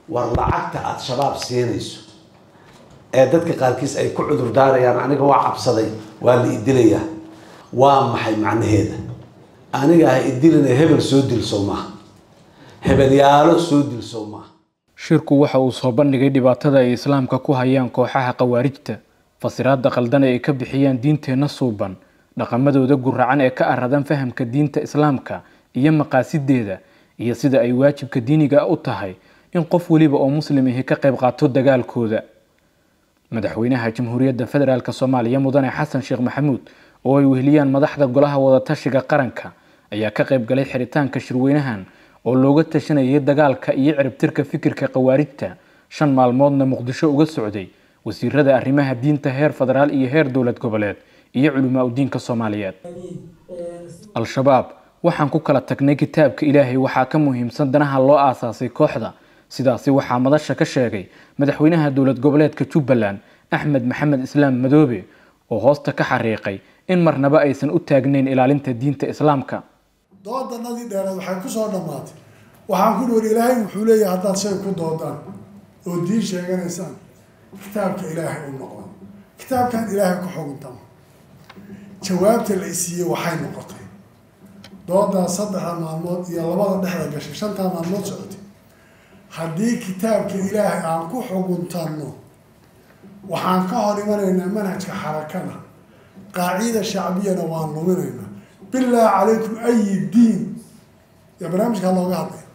war lacagta aada shabaab siinayso ee dadka qaarkiis ay ku cudur daarayaan aniga waa cabsaday waa la idilayaa waa maxay macnaheeda aniga ha idilina hebel soo dilsow maaha hebelyaalo soo dilsow maaha shirku waxa uu soo bandhigay dhibaatada ay islaamka ku hayaan kooxaha khawaarijta fasiraada qaldan ee ay ka bixiyaan diinteenna suuban dhaqamadooda guracan ee ka aradan fahamka diinta islaamka iyo maqaasideeda iyo sida ay waajibka diiniga u tahay in qof weliba oo muslim ahi ka qayb qaato dagaalkooda madaxweynaha jamhuuriyadda federaalk soomaaliya mudane xasan sheekh maxamuud oo ay weheliyaan madaxda golaha wadatashiga qaranka ayaa ka qayb galay xiritaanka shirweynahan oo looga tashanayay dagaalka iyo ciribtirka fikirka khawaarijta shan maalmoodna muqdisho uga socday wasiirada arrimaha diinta heer federaal iyo heer dowlad goboleed iyo culimaa udiinka soomaaliyeed al-shabaab waxaan ku kala tagnay kitaabka ilaahay waxaa ka muhiimsan danaha loo aasaasay kooxda sidaasi waxaa madasha ka sheegay madaxweynaha dowlad goboleedka jubbaland axmed maxamed islaam madoobe oo hoosta ka xariiqay in marnaba aysan u taagnayn ilaalinta diinta islaamka doodanadii dheereed waxay ku soo dhammaatay waxaan ku dhori ilaahay wuxuu leeyahay haddaad shay ku doodaan oo diin sheeganaysaan kitaabka ilaahay u noqdo kitaabkan ilaahay ku xuguntama jawaabta la isiiyey waxay noqotay doodaa saddexda maalmood iyo labada dhexda gashay shantaa maalmood socotay haddii kitaabka ilaahay aan ku xuguntanno waxaan ka hor imanaynaa manhajka xarakada qaacida shacbiyana waan luminaynaa bilaa calaykum ayi diin yaa barnaamijkaa looga hadlaya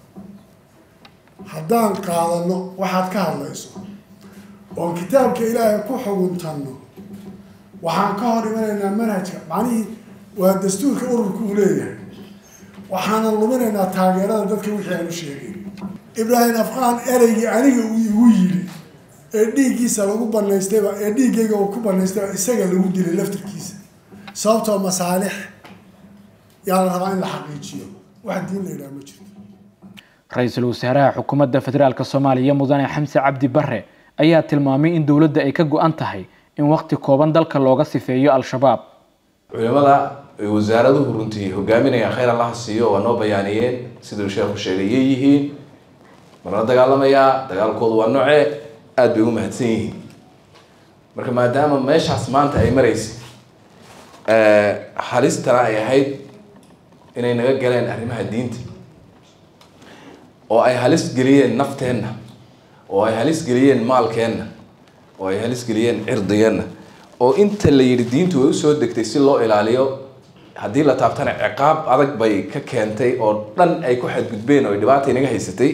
haddaan qaadano waxaad ka hadlayso oon kitaabka ilaahay ku xuguntanno waxaan ka hor imanaynaa manhajka macnihii waa dastuurka ururka uu leeyahay waxaanan luminaynaa taageerada dadka wixii aan u sheegay ibraahim afqaan ereygii aniga uu igu yidhi ee dhiiggiisa lagu banaystayba ee dhiiggayga uu ku banaystayba isaga lagu dilay laftirkiisa sababtoo masaalix yaa la rabaa in la xaqiijiyo wax diin la yidhaha ma jirto ra-iisul wasaaraha xukuumadda federaalk soomaaliya mudane xamse cabdi bare ayaa tilmaamay in dowladda ay ka go-an tahay in waqti kooban dalka looga sifeeyo al-shabaab culimada ay wasaaraduhu runtii hogaaminayaan khayr allaha siiyo waa noo bayaaniyeen siduu sheekhu sheegay yay yihiin marla dagaalamayaa dagaalkoodu waa noocee aada bay u mahadsan yihiin marka maadaama meeshaas maanta ay maraysay halistana ay ahayd inay naga galeen arrimaha diinta oo ay halis geliyeen nafteenna oo ay halis geliyeen maalkeenna oo ay halis geliyeen cirdigeenna oo inta la yidhi diintu way usoo degtay si loo ilaaliyo haddii la taabtana ciqaab adag bay ka keentay oo dhan ay ku xadgudbeen oo ay dhibaata inaga haysatay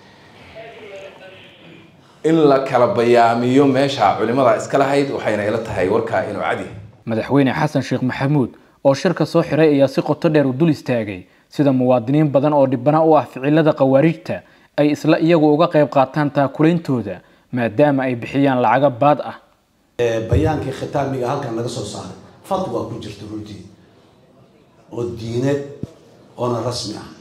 in la kala bayaamiyo meesha culimada iska lahayd waxayna ila tahay warkaa inuu cadi madaxweyne xasan sheekh maxamuud oo shirka soo xiray ayaa si qoto dheer u dul istaagay sida muwaadiniin badan oo dhibana u ah ficilada khawaarijta ay isla iyagu uga qayb qaataan taakulaintooda maadaama ay bixiyaan lacago baad ah bayaankii khitaamiga halkan laga soo saaray fatwa ku jirta runtii oo diineed oona rasmi ah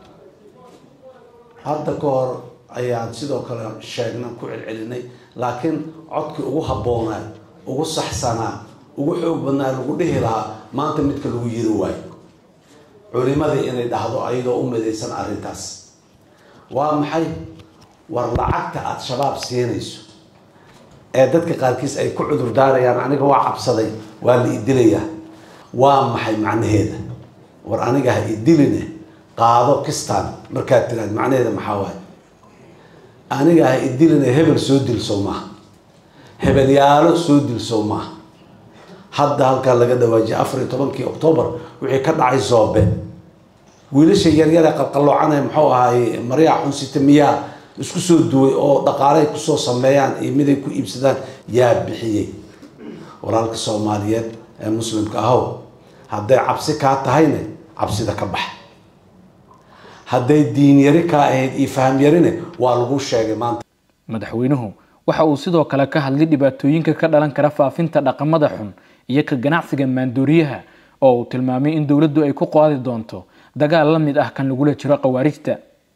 hadda ka hor ayaan sidoo kale sheegna ku celcelinay laakiin codkii ugu habboonaa ugu saxsanaa ugu xoog badnaa lagu dhihi lahaa maanta midka lagu yiri waayo culimadii inay dhahdo ayadoo u midaysan arrintaas waa maxay war lacagta aada shabaab siinayso ee dadka qaarkiis ay ku cudur daarayaan aniga waa cabsaday waa la idilayaa waa maxay macnaheeda war aniga ha idiline qaado kistaan markaad tiraad macnaheeda maxaa waaye aniga ha idiline hebel soo dilsow maaha hebelyaalo soo dilsow maaha hadda halkaa laga dhawaajiyay afar iyo tobankii octoobar wixii ka dhacay zoobe wiilasha yaryare qalqalloocanay muxuu ahaay maryaa xunsita miyaa isku soo duway oo dhaqaalay kusoo sameeyaan iyo miday ku iibsadaan yaa bixiyey walaalka soomaaliyeed ee muslimka ahow hadday cabsi kaa tahayne cabsida ka bax hadday diin yari kaa ahayd iyo faham yarine waa lagu sheegay maanta madaxweynuhu waxa uu sidoo kale ka hadlay dhibaatooyinka ka dhalan kara faafinta dhaqamada xun iyo ka ganacsiga maandooriyaha oo uu tilmaamay in dowladdu ay ku qaadi doonto dagaal la mid ah kan lagula jiro khawaarijta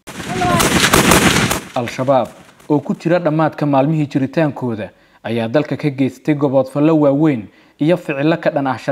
al-shabaab oo ku jira dhammaadka maalmihii jiritaankooda ayaa dalka ka geystay goboodfallo waaweyn iyo ficillo ka dhan ah